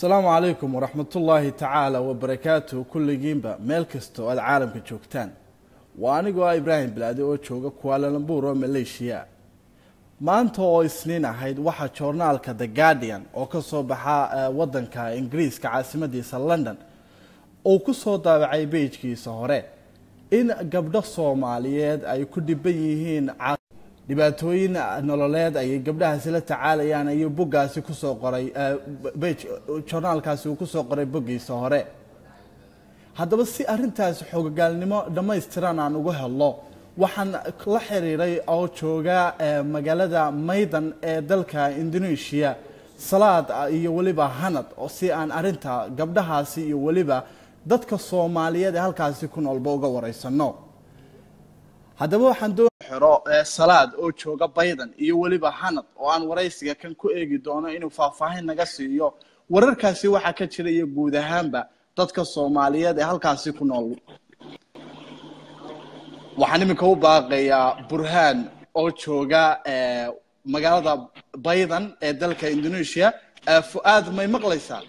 asalaamu calaykum waraxmatullaahi tacaala wabarakaatu kulligiinba meel kasta oo aad caalamka joogtaan waa anigoo ah ibraahim bilaade oo jooga kuaalalambuur oo maleeshiya maanta oo isniin ahayd waxaa joornaalka the guardian oo ka soo baxa wadanka ingiriiska caasimadiisa london uu ku soo daabacay beijkiisa hore in gabdho soomaaliyeed ay ku dhiban yihiin dhibaatooyin nololeed ayay gabdhahaasi la tacaalayaan ayuu boggaasi kusoo qoray joornaalkaasi uu kusoo qoray boggiisa hore haddaba si arintaasi xoogagaalnimo dhammaystiran aan ugu helno waxaan la xiriiray oo jooga magaalada maydan ee dalka indonesia salaad iyo weliba hanad si aan arinta gabdhahaasi iyo weliba dadka soomaaliyeed ee halkaasi ku noolba uga wareysano haddaba waxaan doon xiro salaad oo jooga baydan iyo weliba hanad oo aan waraysiga kan ku eegi doono inuu faahfaahin naga siiyo wararkaasi waxaa ka jira iyo guud ahaanba dadka soomaaliyeed ee halkaasi ku nool waxaan iminka u baaqayaa burhaan oo jooga magaalada baydan ee dalka indonesia fu-aad may maqlaysaa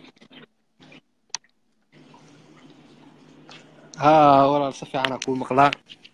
ha walaal si fiican kuu maqlaa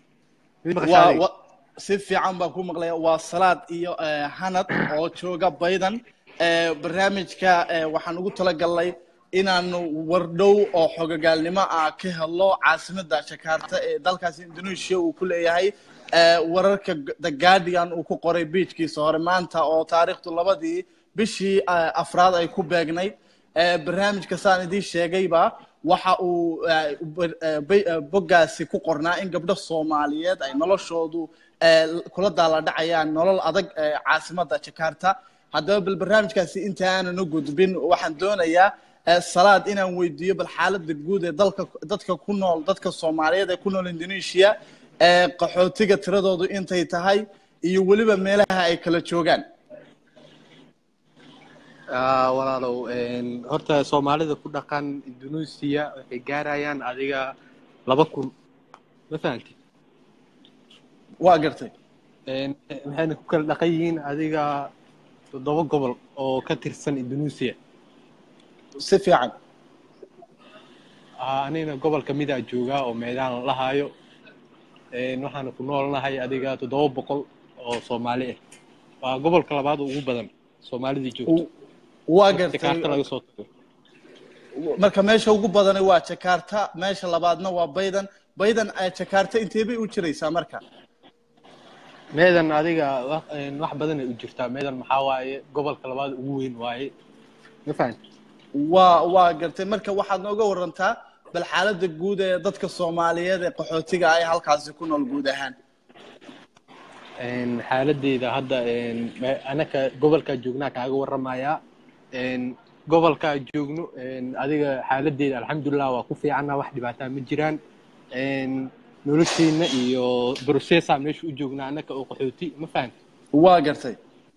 si fiican baan ku maqlaya waa salaad iyo hanad oo jooga baydan barnaamijka waxaan ugu talagalnay inaanu wardhow oo xogogaalnimo ah ka helo caasimada jakarta ee dalkaasi indonesia uu ku leeyahay wararka the guardian uu ku qoray biijkiisa hore maanta oo taariikhdu labadii bishii afraad ay ku beegnayd barnaamijka saan idiin sheegayba waxa uu boggaasi ku qornaa in gabdho soomaaliyeed ay noloshoodu kula daala dhacayaan nolol adag caasimada jakarta haddaba bal barnaamijkaasi inta aanan u gudbin waxaan doonayaa salaad inaan weydiiyo bal xaalada guud ee dalka dadka ku nool dadka soomaaliyeed ee ku nool indonesia ee qaxootiga tiradoodu intay tahay iyo weliba meelaha ay kala joogaan walaalow horta soomaalida ku dhaqan indonesia waxay gaarayaan adiga laba kun ma fahanti waa gartay waxayna ku kala dhaqan yihiin adiga toddoba gobol oo ka tirsan indonesia si fiican anigna gobol kamid a joogaa oo meedaan la lahaayo waxaana ku noolnahay adiga toddoba boqol oo soomaali ah waa gobolka labaad ugu badan soomaalidii joogto waa gartay jakarta laga soo tago marka meesha ugu badani waa jakarta meesha labaadna waa baydan baydan jakarta intee bay u jiraysaa marka meedan adiga wax badanay u jirtaa meedan maxaa waaye gobolka labaad ugu weyn waaye ma fahanti waa waa gartay marka waxaad nooga warantaa bal xaalada guud ee dadka soomaaliyeed ee qaxootiga ah ee halkaasi ku nool guud ahaan xaaladeyda hadda anaka gobolkaa joognaa kaaga waramayaa gobolkaa joogno adiga xaaladeyda alxamdulilah waa ku fiicana wax dhibaataa ma jiraan nolosheena iyo processa meesha u joognaa anaka oo qaxooti ma fahanti waa gartay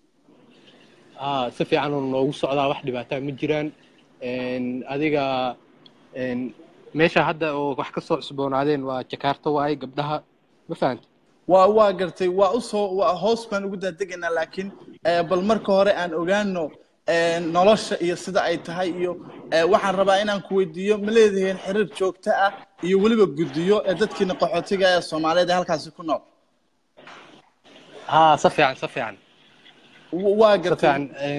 si fiican oo noogu socdaa wax dhibaataa ma jiraan adiga meesha hadda oo wax ka soo cusboonaadeen waa jakarta waaye gabdhaha ma fahanti waa waa gartay waa usoo waa hoos baan ugu daadegaynaa laakiin bal marka hore aan ogaano nolosha iyo sida ay tahay iyo waxaan rabaa inaan ku weydiiyo ma leedihiin xiriir joogto ah iyo weliba guddiyo ee dadkiina qaxootiga ee soomaaliyeed ee halkaasi ku nool ha si fiican si fiican waa gartay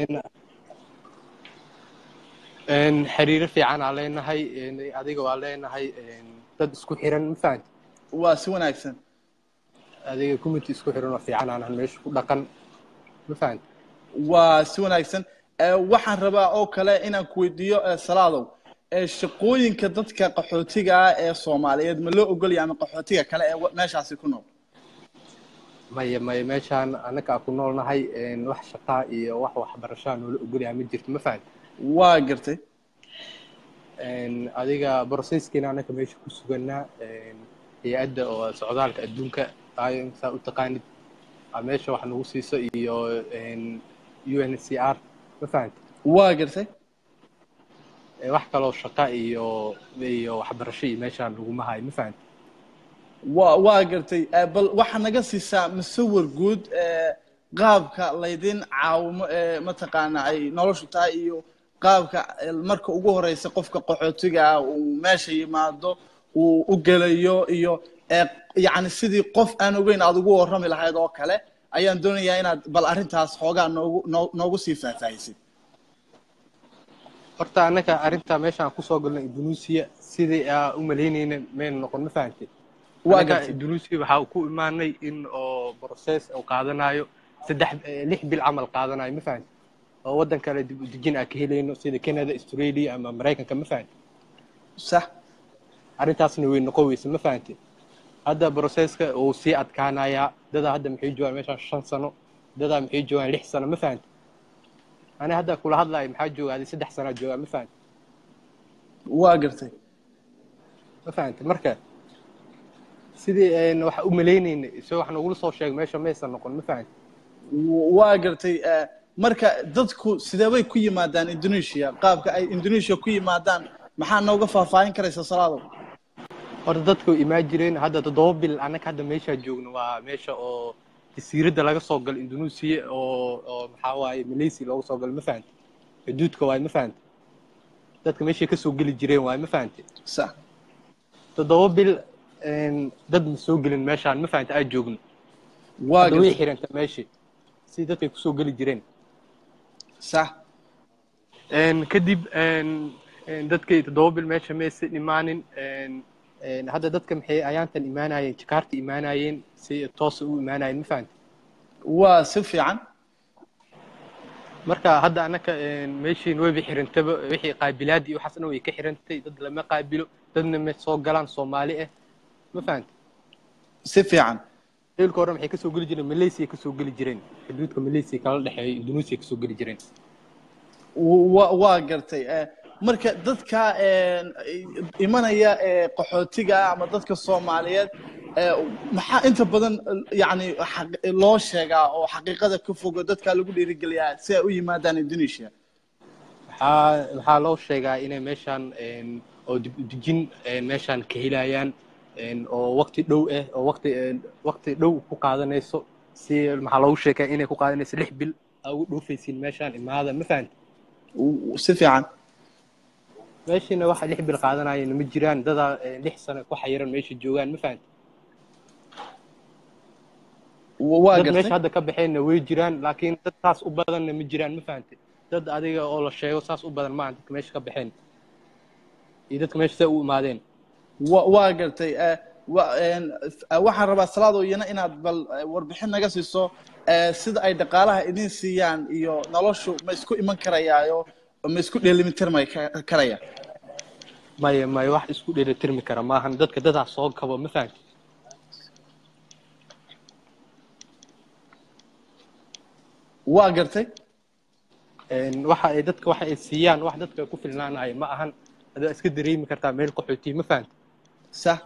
xiriiro fiican aa leenahay adiga waa leenahay dad isku xiran ma fahanti waa si wanaagsan adiga community isku xiran oo fiican aan meesha ku dhaqan ma fahanti waa si wanaagsan waxaan rabaa oo kale inaan ku weydiiyo salaadow shaqooyinka dadka qaxootiga ah ee soomaaliyeed ma loo ogolaya ama qaxootiga kale ee meeshaasi ku nool maya maya meeshaan annagaa ku noolnahay wax shaqaa iyo wax waxbarashaa noola ogolaya ma jirto ma fahanti waa gartay adiga brocesskiina annaka meesha ku suganaa hay-adda oo socdaalka adduunka ayo saa u taqaanid meesha wax nagu siiso iyo u n c r ma fahanti waa gartay wax kaloo shaqa iyo iyo waxbarasho iyo meeshaan laguma hayo ma fahanti wa waa gartay bal waxaa naga siisaa musawir guud qaabka laydin caawimo ee mataqaana ay noloshu tahay iyo qaabka marka ugu horeysa qofka qaxootiga ah uu meesha yimaado uu u gelayo iyo yacni sidii qof aan ogeyn aada ugu warrami lahayd oo kale ayaan doonayaa inaad bal arrintaas xoogaa noogu noo noogu sii faahfaahisid horta annaga arrinta meeshaan kusoo galnay indonesia sidii aa u malaynayna mayna noqon ma fahantay waa annaga gartay indonesia waxaa ku imaanay in oo process uu qaadanayo saddex lix bil camal qaadanayo ma fahantay oo waddan kale dib u dejin aan ka helayno sida canada australia ama maraykanka ma fahantay sax arrintaasna way noqon weyse ma fahantay hadda processka uu sii adkaanayaa dadaa hadda maxay joogaan meeshaan shan sano dadaa maxay joogaan lix sano ma fahantay ani hadda kula hadlayo maxaa jooga adi saddex sanaa joogaa ma fahantay waa gartay ma fahantay marka sidii een waxa u malaynayna isagoo wax nogula soo sheegay meesha maysan noqon ma fahantay waa gartay eh, marka dadku sidee bay ku yimaadaan indonesia qaabka ay indonesia ku yimaadaan maxaa nooga faahfaahin karaysa salaado horta dadku imaan jireen hadda toddoba bil annaga hadda meeshaa joogno waa meesha oo jasiiradda laga soo galo indonesia oo oo maxaa waaye malaysia looga soo galo ma fahantay xuduudka waaye ma fahantay dadka meeshay kasoo geli jireen waaye ma fahantay sax toddoba bil een, dad ma soo gelin meeshaan ma fahantay aa joogno waa hadda way gartay xiranta meeshii si dadkay kusoo geli jireen sax Een, kadib een, een, dadkay toddoba bil meesha maysa imaanin een, een, hadda dadka maxay ayaantan imaanayeen jakaarta imaanayeen si toosa u imaanayeen ma fahantay waa si fiican marka hadda annaka een, meeshiin wayba xirantaba wixii qaabilaad iyo waxaasna way ka xirantay dad lama qaabilo dadna ma soo galaan soomaali ah ma fahantay si fiican eelka hore maxay kasoo geli jireen malaysia kasoo geli jireen xuduudka malaysia kala dhexeeya indonesia kasoo geli jireen wa waa gartay eh, marka dadka eh, imanaya eh, qaxootiga ah ama dadka soomaaliyeed eh, maxaa inta badan yani xaq- loo sheegaa oo xaqiiqada ka fogo dadka lagu dhiirigeliyaa si ay u yimaadaan indonesia waxaa waxaa loo sheegaa inay meeshaan een, oo dib u dejin een, meeshaan ka helayaan een, oo waqti dhow ah oo waqti een, waqti dhow ku qaadanayso si maxaa loogu sheegaa inay ku qaadanayso lix bil aa ugu dhoofaysiin meeshaan imaada ma fahanti W- si fiican meeshiina waxa lix bil qaadanayana ma jiraan dadaa een, lix sano ku xayiran meesha joogaan ma fahanti W- waa dad meesha gartay hadda ka baxeenna way jiraan laakiin dad saas u badanna ma jiraan ma fahanti dad adiga oo la sheego saas u badan maaha dadka meesha ka baxeen iyo dadka meesha say u imaadeen wa- waa gartay eh, wa- een, eh, waxaan rabaa salaado iyana inaad bal eh, warbixin naga siiso eh, sida ay dhaqaalaha idin siiyaan iyo noloshu ma isku iman karayaayo ma isku dheelitirmay karaya maya maya wax isku dheelitirmi kara maahan dadka dadaa soo kabo ma fahanti waa gartay Een, waxa ay dadka waxa ay siiyaan wax dadka ku filnaanaya ma ahan adaa iska dareemi kartaa meel qaxootiya ma fahanti sax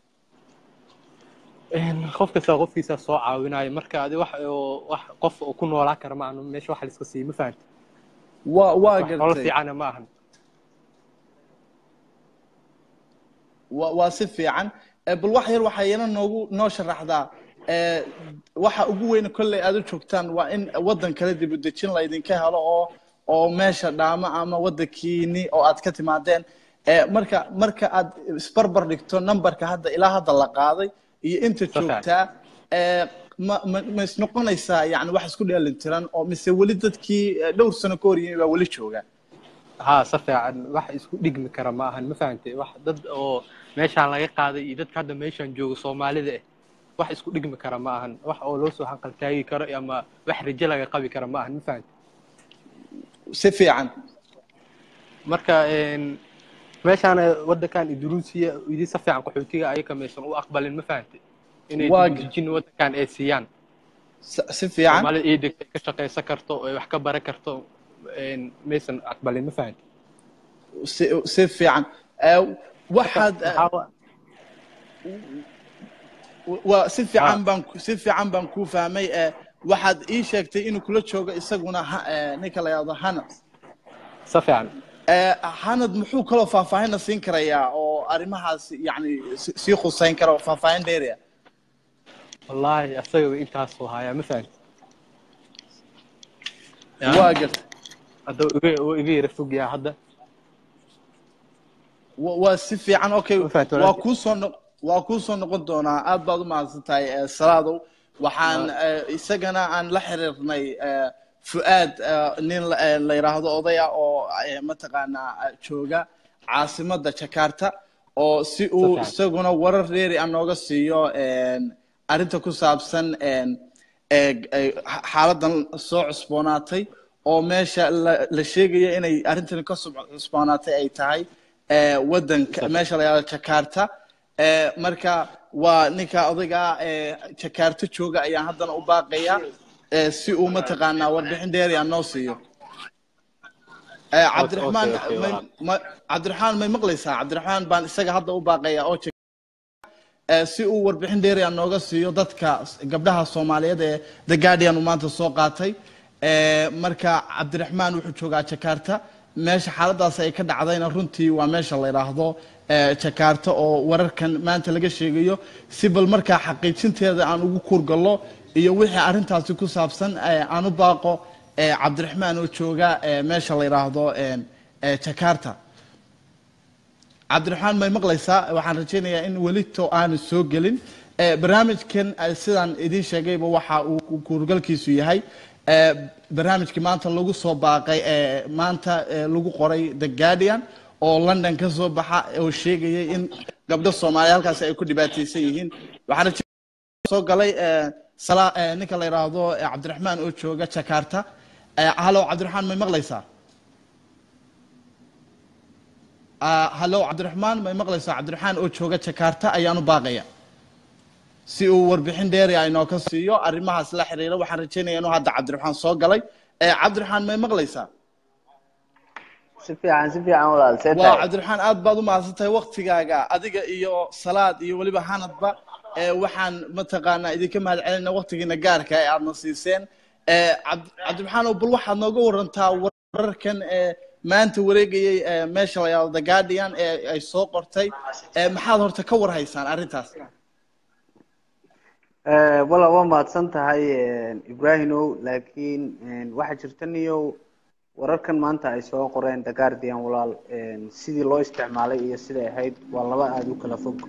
Een, qof kasta qofkiisa soo caawinayo marka adi wax oo wax qof oo ku noolaa kara ma ahan meesha wax la iska siiyo ma fahanti waa waa wax nolol gartay fiicana ma ahan waa waa si fiican Eh, bal wax yar waxaa iyana noogu noo sharaxdaa eh, waxa ugu weyn kolley aad u joogtaan waa in waddan kale dib u dejin laydinka helo oo oo meesha dhaama ama waddankiini oo aad ka timaadeen Eh, marka marka aad isbarbar dhigto numberka hadda ilaa hadda la qaaday iyo inta fiican. joogtaa eh, ma ma ma is noqonaysaa yani wax isku dheelitiran oo mise weli dadkii eh, dhowr sano ka hor yimi baa weli jooga haa si fiican wax isku dhigmi kara ma ahan ma fahanti wax dad oo meeshaan laga qaaday iyo dadka hadda meeshaan jooga soomaalida ah wax isku dhigmi kara ma ahan wax oo loo soo hanqaltaagi karo ama wax rajo laga qabi kara ma ahan ma fahanti si fiican marka een, meeshaan waddankan indonesia idin si fiican qaxootiga ayaga maysan u aqbalin ma fahanti inay Waa dib u dejin waddankan ay siiyaan si si fiican soomaalida ay degtay ka shaqaysan karto oo ay wax ka baran karto een, maysan aqbalin ma fahanti si si fiican Eh, waxaad eh, Waxaa wa- waa si fiican Ah. baan si fiican baan kuu fahmay eh, waxaad ii sheegtay inuu kula joogo isaguna ha- eh, ninka la yidhahdo hanad si fiican Eh, hanad muxuu kaloo faahfaahinna siin karayaa oo arrimahaas yani si- sii khuseyn kara oo faahfaahin dheeriya wallaahi asaga intaasuu hayaa ma fahanti waa gartay hadda iga oo iga yara fog yaha hadda wa- waa si fiican okay Ma fahanti waa walaalkay? kuusoo no- waa kuusoo noqon doonaa aad baad u mahadsan tahay eh, salaadow waxaan eh, isagana aan la xiriirnay eh, fu'aad eh, nin la eh, la yidhaahdo odaya oo eh, mataqaanaa eh, jooga caasimadda jakarta oo si uu fiican. isaguna warar dheeri ah nooga siiyo en, arrinta ku saabsan en, ee- ee, xa- xaaladan soo cusboonaatay oo meesha la la sheegaya inay arrintani ka soo cusboonaatay ay tahay ee, wadanka meesha la yidhahdo jakarta ee, marka waa ninka odayga ee jakarta jooga ayaan haddana u baaqaya ee, si uu mataqaanaa warbixin dheeri ah noo siiyo Ee, cabdiraxmaan okay, okay, may- walaal. ma- cabdiraxmaan may maqlaysaa cabdiraxmaan baan isaga hadda u baaqaya oo ee, si uu warbixin dheeri ah nooga siiyo dadka gabdhaha soomaaliyeed ee the guardian uu maanta soo qaatay Ee, marka cabdiraxmaan wuxuu joogaa jakarta meesha xaaladaas ay ka dhacdayna runtii waa meesha la yidhaahdo ee, jakarta oo wararkan maanta laga sheegayo si bal markaa xaqiijinteeda aan ugu kuurgallo iyo wixii arrintaasi ku saabsan ee, aan u baaqo ee, cabdiraxmaan oo jooga ee, meesha la yidhaahdo ee, ee, jakarta cabdiraxmaan may maqlaysaa waxaan rajaynayaa in welito aanu soo gelin Eh, barnaamijkan eh, sidaan idiin sheegayba waxa uu ku- kuurgalkiisu yahay eh, barnaamijkii maanta lagu soo baaqay ee maanta eh, lagu qoray the guardian oo london ka soo baxa oo sheegayay in gabdho soomaaliya halkaasi ay ku dhibaataysan yihiin waxaan rajay soo galay eh, sala- eh, ninka la yidhaahdo eh, cabdiraxmaan oo jooga jakarta Eh, hallo cabdiraxmaan may maqlaysaa Ah, hallo cabdiraxmaan may maqlaysaa cabdiraxmaan oo jooga jakarta ayaan u baaqaya si uu warbixin dheeri ah inoo ka siiyo arrimahaas la xiriira waxaan rajaynaya inuu hadda cabdiraxmaan soo galay Eh, cabdiraxmaan may maqlaysaa si fiican si fiican walaal see waa tahay cabdiraxmaan aad baad u mahadsantahay waktigaaga adiga iyo salaad iyo weliba hanadba ee waxaan mataqaanaa idinka mahad celinayna waktigiina gaarka ee aadna siiseen ee cabd- cabdiraxmaan oo bal waxaad nooga warantaa wararkan ee maanta wareegayay ee meesha la yidhahdo the guardian ee ay soo qortay ee maxaad horta ka warhaysaan arrintaas Eh, walaal waa mahadsan tahay eh, ibrahimow laakiin eh, waxaa jirta niyow wararkan maanta ay soo qoreen the guardian walaal eh, sidii loo isticmaalay iyo siday ahayd waa laba aada u kala fog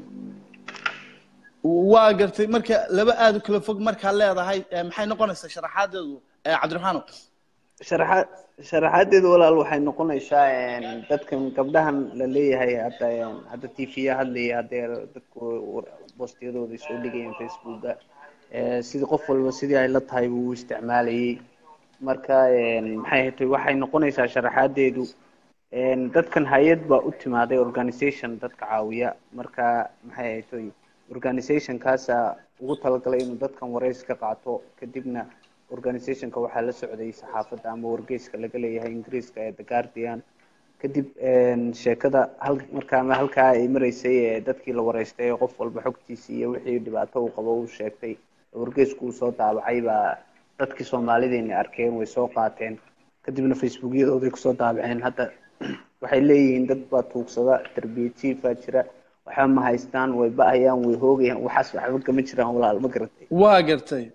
waa gartay marka laba aad u kala fog markaad leedahay ee maxay noqonaysaa sharaxaadeedu ee cabdiraxmaanow sharaxaad sharaxaadeedu walaal waxay noqonaysaa eh, dadkan gabdhahan la leeyahay hadda eh, hadda t v ya hadlaya haddee dadku war- boostiyadooda soo dhigayeen facebooka eh, sidii qof walba sidii ay la tahay buu u isticmaalayay marka eh, maxay ahayd waxay noqonaysaa sharaxaadeedu eh, dadkan hay-ad baa u timaaday organization dadka caawiya marka maxay ahayd organizationkaasa ugu talagalay inuu dadkan wareys ka qaato kadibna organizationka waxaa la socday saxaafadda ama wargeyska laga leeyahay ingiriiska ee the guardian kadib sheekada hal markaama halkaa ay maraysay ee dadkii la wareystay ee qof walba xogtiisii iyo wixii dhibaato uu qabo uu sheegtay wargeysku uu soo daabacay baa dadkii soomaalideena arkeen way soo qaateen kadibna facebookyadooday kusoo daabaceen hadda waxay leeyihiin dad baa tuugsada darbiye jiifaa jira waxba ma haystaan way ba-ayaan way hoogayaan waxaas waxba kama jiraan walaal ma garatay waa gartay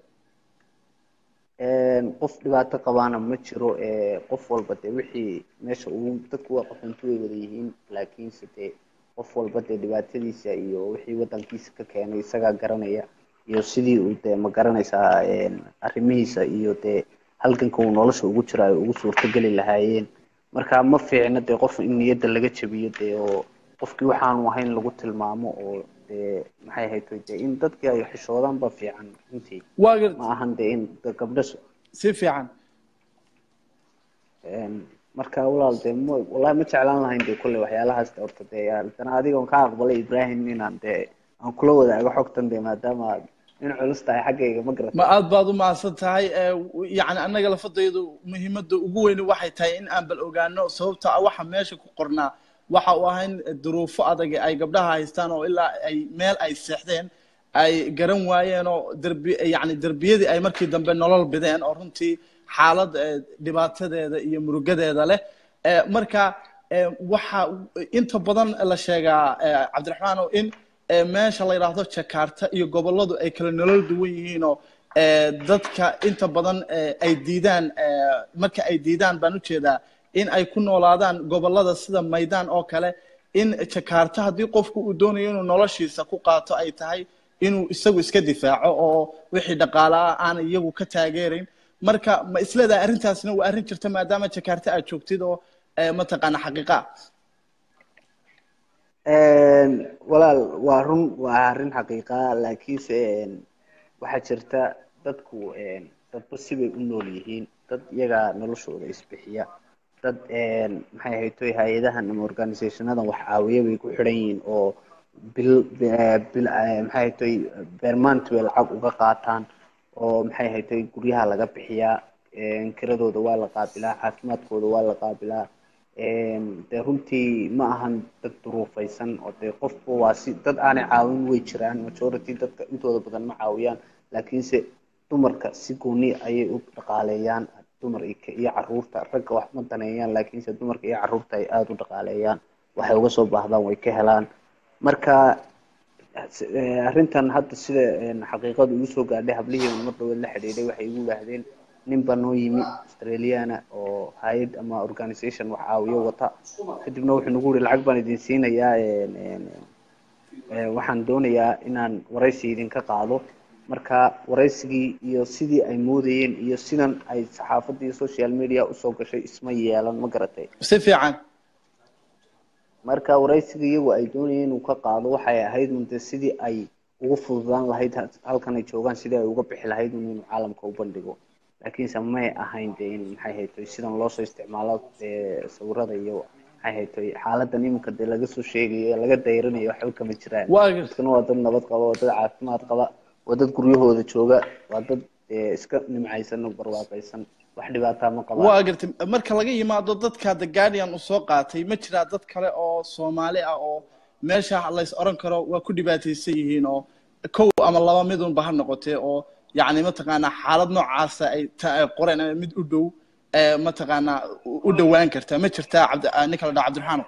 qof dhibaato qabaana ma jiro qof walba dee wixii meesha uu dadku waa qaxoonti way wada yihiin laakiinse dee qof walba dee dhibaatadiisa iyo wixii wadankiisa ka keenay isagaa garanaya iyo sidii uu dee ma garanaysaa arrimihiisa iyo dee halganka uu nolosha ugu jiro ay ugu suurtogeli lahaayeen marka ma fiicna dee qof in niyadda laga jabiyo dee oo qofkii waxaanu ahayn lagu tilmaamo oo dee maxay ahayd dee in dadkii ay xishoodaan ba fiican runtii waa gartay ma ahan dee in gabdho si fiican marka walaal dee m wallahi ma jeclaan lahayn dee kolley waxyaalahaas de horta dee haddana adigoon ka aqbalay ibrahim inaan dee aan kula wadaago xogtan dee maadaama aad in culus tahay xaggayga ma garata ma aad baad u mahadsan tahay yani annaga lafadaydu muhiimadda ugu weyni waxay tahay in aan bal ogaano sababta ah waxa meesha ku qornaa waxa uu ahayn duruufo adag ay gabdhaha haystaan oo ilaa ay meel ay seexdeen ay garan waayeen oo derbi yani derbiyadii ay markii dambe nolol bideen oo runtii xaalad dhibaatadeeda iyo murugadeeda leh marka waxa inta badan la sheegaa cabdiraxmaan oo in meesha la yidhaahdo jakarta iyo gobolladu ay kala nolol duwan yihiin oo eh, dadka inta badan eh, ay diidaan eh, marka ay diidaan baan ujeedaa in ay ku noolaadaan gobolada sida maydaan oo kale in jakarta haddii qofku uu doonayo inuu noloshiisa ku qaato ay tahay inuu isagu iska difaaco oo wixii dhaqaalaha aan iyagu ka taageerayn marka ma isleedahay arrintaasna waa arrin jirta maadaama jakarta aad joogtid oo eh, mataqaana xaqiiqa ah walaal waa run waa arrin xaqiiqa laakiinse een, waxaa jirta dadku een, dadba sibay u nool yihiin dad iyaga noloshooda isbixiya dad een, maxay ahayd toy hay-adahan ama organisationadan wax caawiya bay ku xidhan yihiin oo bil eh, bil eh, maxay ahayd toy beermaant bay lacag uga qaataan oo maxay ahayd toy guryaha laga bixiyaa een, kiradooda waa la qaabilaa caafimaadkooda waa la qaabilaa een, dee runtii ma ahan dad duruufaysan oo dee qofba waa si dad aanay caawin way jiraan majority dadka intooda badan ma caawiyaan laakiinse dumarka si gooni ayay u dhaqaaleeyaan dumar iyo ka- iyo caruurta ragga wax ma daneeyaan laakiinse dumarka iyo caruurta ay aada u dhaqaaleeyaan waxay uga soo baahdaan way ka helaan marka eh, arrintan hadda sida een, xaqiiqadu igu soo gaadhay hablihii mar dhaweed la xidhiidhay waxay igu yidhaahdeen nin baa noo yimi australiana oo hay-ad ama organisation wax caawiyo wata kadibna wuxuu nagu yihi lacag baan idin siinayaa een, een, een, waxaan doonayaa inaan waraysi idinka qaado marka waraysigii iyo sidii ay moodayeen iyo sidan ay saxaafadda iyo social media usoo gashay isma yeelan ma garatay si fiican marka waraysiga iyagu ay doonayeen inuu ka qaado waxay ahayd un dee sidii ay ugu fududaan lahayd ha- halkan ay joogaan sidii ay uga bixi lahayd un inuu caalamka u bandhigo laakiinse may ahayn dee in maxay haytoy sidan loosoo isticmaalo dee sawirada iyo maxay haytoy xaaladan iminka dee laga soo sheegayo ee laga dayrinayo waxba kama jiraan waa gartay dadkana waa dad nabad qaba waa dad caafimaad qaba waa dad guryahooda jooga waa dad eh, iska nimcaysan oo barwaaqaysan wax dhibaataa ma qabaan waa gartay marka laga yimaado dadka the guardian uu soo qaatay ma jiraa dad kale oo soomaali ah oo meesha lays oran karo waa ku dhibaataysan yihiin oo kow ama laba midunba ha noqotee oo yacni mataqaanaa xaalad noocaasa ay ta ay qoreen ama mid u dhow ee mataqaanaa u u dhowaan karta ma jirtaa cabdi ah, ninka la dhaha cabdiraxaano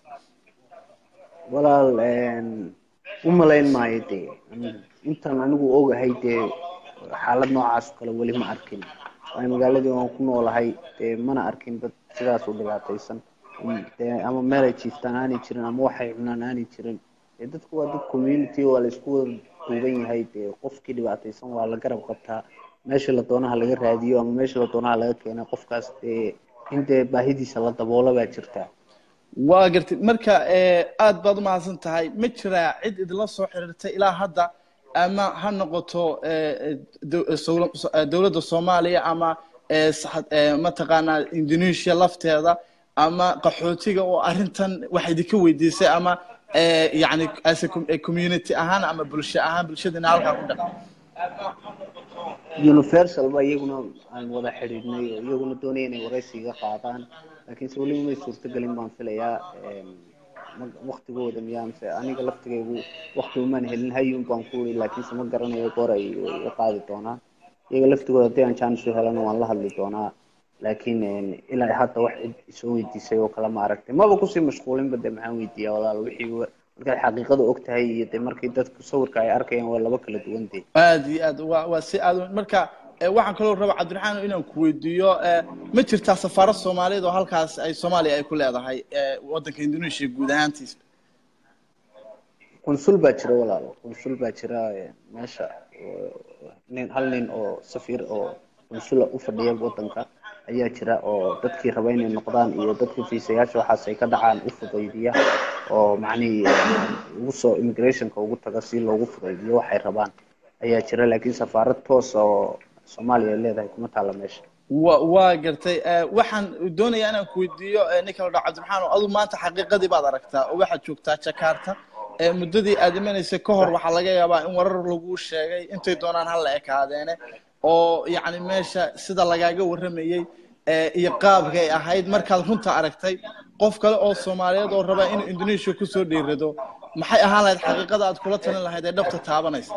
walaal een, u malayn maayo dee anigu. intaan anigu ogahay dee xaalad noocaas oo kale weli ma arkin waayo magaaladii waan ku noolahay dee mana arkin dad sidaas u dhibaataysan Um, dee ama meel ay jiiftaan aanay jirin ama waxay cunaan aanay jirin dee dadku waa dad community waa la isku wada duuban yahay dee qofkii dhibaataysan waa la garab qabtaa meesha la doonaha laga raadiyo ama meesha la doonaha laga keena qofkaas dee in dee baahidiisa la daboolo baa jirta waa gartay marka eh, aad baad u mahadsan tahay ma jiraa cid idinla soo xiriirtay ilaa hadda ama ha noqoto eh, eh, dow- eh, sowla- so- eh, dowladda soomaaliya ama eh, sax- eh, mataqaanaa indonesia lafteeda ama qaxootiga oo arrintan wax idinka weydiisay ama eh, yacni as a com- eh, community ahaan ama bulsho ahaan bulshadina halkaa ku dhaqan universal ba iyaguna aan wada xidhiidhnay oo iyaguna doonaya inay waraysiga qaadaan laakiinse weliba may suurtagelin baan filayaa een, ma- waktigooda miyaa mise aniga laftigaygu wakti umaan helin hayun baan ku iri laakiinse ma garanayo goor ay ay qaadi doonaan iyaga laftigooda haddii aan jaanis u helana waan la hadli doonaa laakiin een, ilaa hadda wax cid isoo weydiisay oo kale ma aragtay maba kusii mashquulinba dee maxaan weydiiyaa walaal wixii wa- markaad xaqiiqada og tahay iyo dee markii dadku sawirka ay arkayaan waa laba kala duwan dee aad iyo aad waa waa si aad u- marka eh, waxaan kaloo raba cabdiraxmaan inaan ku weydiiyo eh, ma jirtaa safaarad soomaaliyeed oo halkaas ay soomaaliya ay ku leedahay eh, waddanka indonesia guud ahaantiisa qunsul baa jira walaalo qunsul baa jira eh, meesha oo nin hal nin oo safiir oo qunsula u fadhiya wadanka ayaa jira oo dadkii raba inay noqdaan iyo dadkii fiisayaasha waxaas ay ka dhacaan u fudaydiya oo macnihii eh, ugu soo immigrationka ugu taga si loogu fudaydiyo waxay rabaan ayaa jira laakiin safaarad toos oo soomaaliya ay leedahay kuma taalla meesha wa waa gartay eh, waxaan doonayaa inaan ku weydiiyo eh, ninka la dhaho cabdiraxmaan adu maanta xaqiiqadii baad aragtaa oo waxaad joogtaa jakarta eh, muddadii aad imanaysay ka hor waxaa laga yaabaa in warar lagu sheegay intay doonaan hala ekaadeene oo yacni meesha sida lagaaga warramayey eh, iyo qaabka ay ahayd markaad runta aragtay qof kale oo soomaaliyeed oo raba inuu indonesia kusoo dhiirado maxay ahaan lahayd xaqiiqada aad kula talin lahayd ee dhabta taabanaysa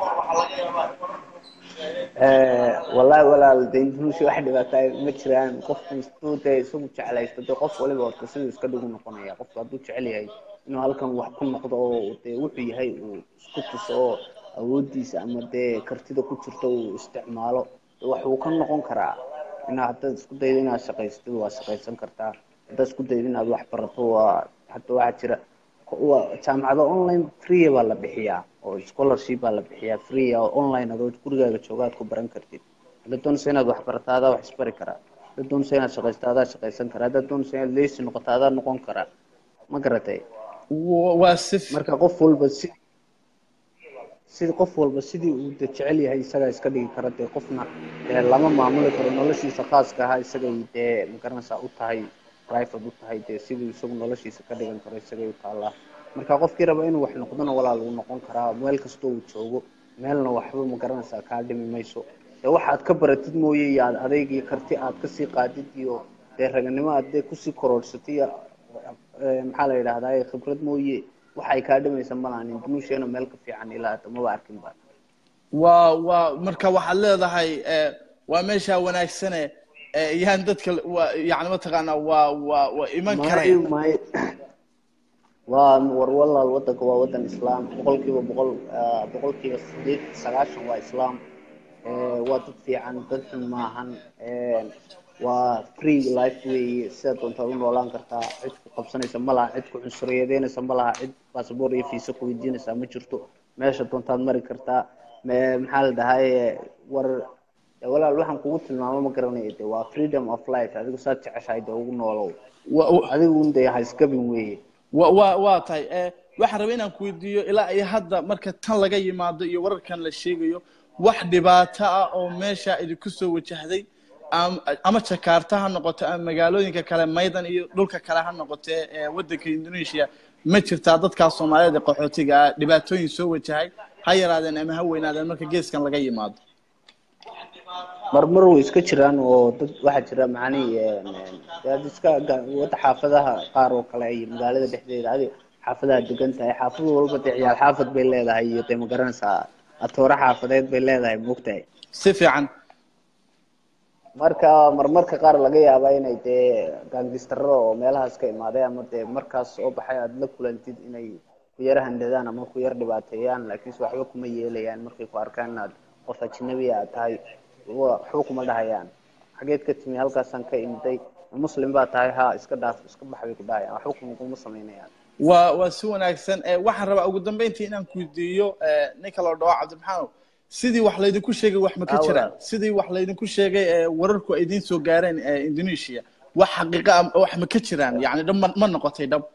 wallahi walaal de indonesia wax dhibaata ma jiraan qofku istuu dee isagu jeclaysto dee qof waliba horta siduu iska dhigu noqonaya qofku hadduu jecel yahay inuu halkan wax ku noqdo oo dee wuxuu yahay uu isku tuso oo awoodiisa ama dee kartida ku jirta uu isticmaalo wax uu ka noqon karaa inaa haddaad isku daydo inaad shaqaystid waa shaqaysan kartaa haddaad isku daydo inaad wax barato waa hadda waxaa jira waa jaamacado online free baa la bixiyaa oo scholarship baa la bixiyaa free oo online adoo gurigaaga jooga aad ku baran kartid haddaad doonaysa inaad wax barato adaa wax isbari karaa haddaad doonaysa inaad shaqaysto adaa shaqaysan karaa haddaad doonaysa inaad leysi noqoto adaa noqon karaa ma garatay waa si marka qof walba si sida qof walba sidii uu de jecel yahay isagaa iska dhigi kara dee qofna dee lama maamuli karo noloshiisa khaaska ahaa isagay dee magaranaysaa u tahay private u tahay dee siduu isagu noloshiisa ka dhigan karo isagay u taallaa marka qofkii raba inuu wax noqdona walaal uu noqon karaa meel kastoo uu joogo meelna waxba magaranaysaa kaa dhimi mayso dee waxaad ka baratid mooye iyo aad adayg iyo karti aad kasii qaadid iyo dee raganimo aad dee kusii kororhsatay iyo maxaa la yidhahdaa khibrad mooye waxay kaa dhimaysa malahan indonesia meel ka fiican ilaa hadda maba arkin ba waa waa marka waxaad leedahay waa meesha wanaagsane yaan dadka waa yani mataqaanaa waa waa waa iman karaya may waa war walaal wadanka waa wadan islaam boqolkiiba boqol boqolkiiba sideed sagaashan waa islaam waa dad fiican dad xun maahan waa free life weeye sidaad doontaad u noolaan kartaa cid ku qabsanaysa ma laha cid ku cunsuriyadeynaysa ma laha cid basaboor iyo fiisa ku weydiinaysa ma jirto meesha doontaad mari kartaa maxaa la dhahay war walaal waxaan kugu tilmaamo ma garanayo de waa freedom of life adigu saad jeceshahay de ugu noolow adigu un de haisgabin weeye wa wa waa tahay waxaan rabay inaan ku weydiiyo ilaa iyo hadda marka tan laga yimaado iyo wararkan la sheegayo wax dhibaato ah oo meesha idinku soo wajahday ama jakarta ha noqoto ama magaalooyinka kale maydan iyo dhulka kale ha noqotee ee wadanka indonesia ma jirtaa dadkaas soomaaliyeed ee qaxootiga ah dhibaatooyin soo wajahay ha yaraadeen ama ha weynaadeen marka geeskan laga yimaado marmar way iska jiraan oo dad waxaa jira macnihi dad iska wada xaafadaha qaar oo kale iyo magaalada dhexdeeda adi xaafadaha degan tahay xaafad walba dee ciyaal xaafad bay leedahay iyo dee magaranaysaa atoore xaafadeed bay leedahay moogtahay si fiican marka marmarka qaar laga yaaba inay dee gaangistaro oo meelahaas ka imaaday ama dee markaas soo baxay aada la kulantid inay ku yar handadaan ama ku yar dhibaateeyaan laakiinse waxba kuma yeelayaan markay ku arkaan inaad qof ajnabi aad tahay waxba kuma dhahayaan xageed ka timi halkaasaan ka imiday muslim baa tahay ha iska dhaaf iska bax bay ku dhahayaan waxba kuma kuma samaynayaan waa waa si wanaagsan waxaan rabaa ugu dambeyntii inaan ku weydiiyo ninka la dhaho cabdimaxaanow sidii wax laydinku sheegay wax ma ka jiraan sidii wax laydinku sheegay wararku ay idiin soo gaareen indonesia wax xaqiiqa wax ma ka jiraan yani dhab ma noqotay dhab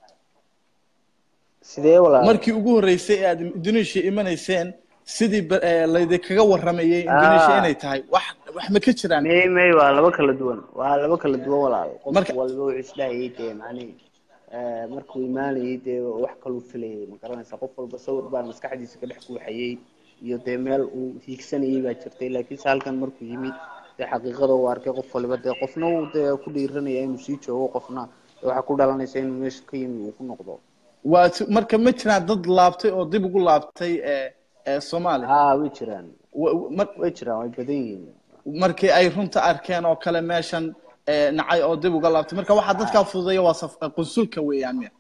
sidee walaal markii ugu horreysay ee aad indonesia imanayseen sidii laydinkaga waramayay indonesia inay tahay wax wax ma ka jiraan may may waa laba kala duwan waa laba kala duwan walaal qof Marka- walba wuxuu isdhahayay dee macnihi markuu imaanayay dee wax kaluu filayay ma garanaysa qof walba sawir baa maskaxdiisa ka dhex guuxayay iyo dee meel uu hiigsanayay baa jirtay laakiinse halkan markuu yimid dee xaqiiqada uu arkay qof waliba dee qofna uu dee ku dhiiranaya inuu sii joogo qofna dee waxaa ku dhalanaysa inuu meesha ka yimi uu ku noqdo waa si- marka ma jiraan dad laabtay oo dib ugu laabtay ee ee soomaaliya haa way jiraan Wa- wa- mar- way jiraan way badan yihiin markii ay runta arkeen oo kale meeshan ee, nacay oo dib uga laabtay marka waxaa dadkaa fududeeya waa saf- qunsulka weeyaan miya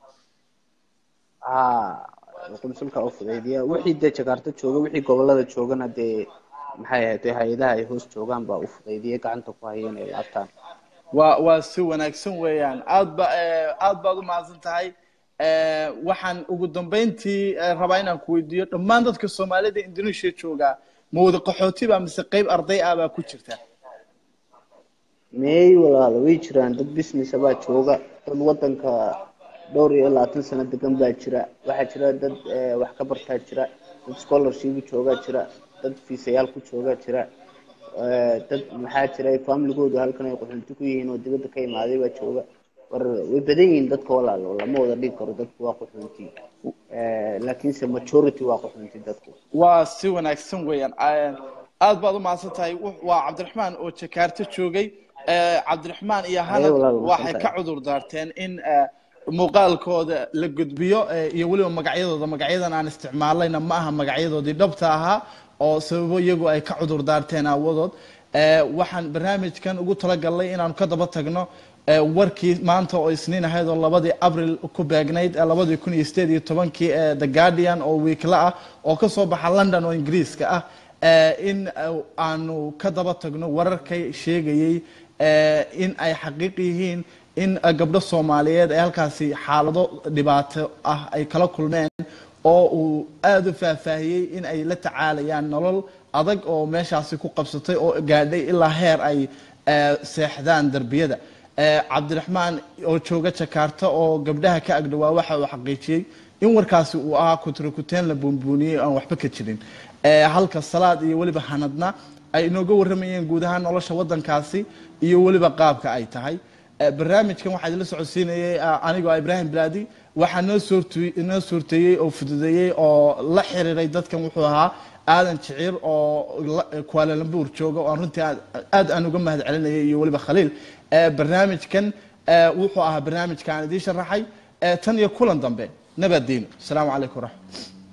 haa qunsulka u fudaydiya wixii dee jakarta jooga wixii gobolada joogana dee maxay ahayd dee hay-adaha ay hoos joogaan baa u fudaydiya gacanta ku haya inay laabtaan waa waa si wanaagsan weeyaan aad ba ee, aad baad u mahadsan tahay Ee, waxaan ugu dambeyntii ee, rabaa inaan ku weydiiyo dhammaan dadka soomaalida indonesia jooga ma wada qaxooti baa mise qeyb arday ah baa ku jirta meey walaalo way jiraan dad businessa baa jooga dad wadanka dhowr iyo labaatan sano degan baa jira waxaa jira dad eh, wax ka bartaa jira dad scholarship joogaa jira dad fiisayaal ku joogaa jira eh, dad maxaa jira familigoodu halkan ay qaxoonti ku yihiin oo dibadda ka imaaday baa jooga war way badan yihiin dadka walaalo lama wada dhigi karo dadku waa qaxoonti Eh, laakiinse majority waa qaxoonti dadku waa si wanaagsan weeyaan Aa- aad baad u mahadsan tahay Wux- waa cabdiraxmaan oo jakarta joogay Ee, cabdiraxmaan iyo hanad walaal, waa waxay mahadsan ka cudur daarteen in ee, muuqaalkooda la gudbiyo ee, iyo weliba magacyadooda magacyadan aan isticmaalayna ma aha magacyadoodii dhabta ahaa oo sababo iyagu ay ka cudur daarteen aawadood Ee, waxaan barnaamijkan ugu talagalnay inaanu ka daba tagno ee warkii maanta oo isniin ahayd oo labadii abril ku beegnayd ee labadii kun iyo sideed iyo tobankii ee the guardian oo wiikla ah oo ka soo baxa london oo ingiriiska ah ee in eh, aanu ka daba tagno wararkay sheegayey ee in ay xaqiiq yihiin in eh, gabdho soomaaliyeed ay halkaasi xaalado dhibaato ah ay kala kulmeen oo uu aada u faahfaahiyey in ay la tacaalayaan nolol adag oo meeshaasi ku qabsatay oo gaadhay ilaa heer ay eh, seexdaan derbiyada Eh, cabdiraxmaan oo jooga jakarta oo gabdhaha ka agdhawaa waxa uu xaqiijiyey in warkaasi uu ahaa kutrakuteen la buunbuuniyey aan waxba ka jirin Eh, halka salaad iyo weliba hanadna ay inooga warramayeen guud ahaan nolosha wadankaasi iyo weliba qaabka ay tahay Eh, barnaamijkan waxaa idinla socodsiinayay ah, anigoo ah ibraahim bilaadi waxaa noo suurtu- noo suurteeyey oo fududeeyey oo la xiriiray dadkan wuxuu ahaa aadan jiciir oo la- kuaalalambuur jooga oo aan runtii aad aad aan uga mahad celinayay iyo weliba khaliil Eh, barnaamijkan eh, wuxuu ahaa barnaamijka aan idiin sharaxay Eh, tan iyo kulan dambe nabadiino asalaamu calaykum waraxmat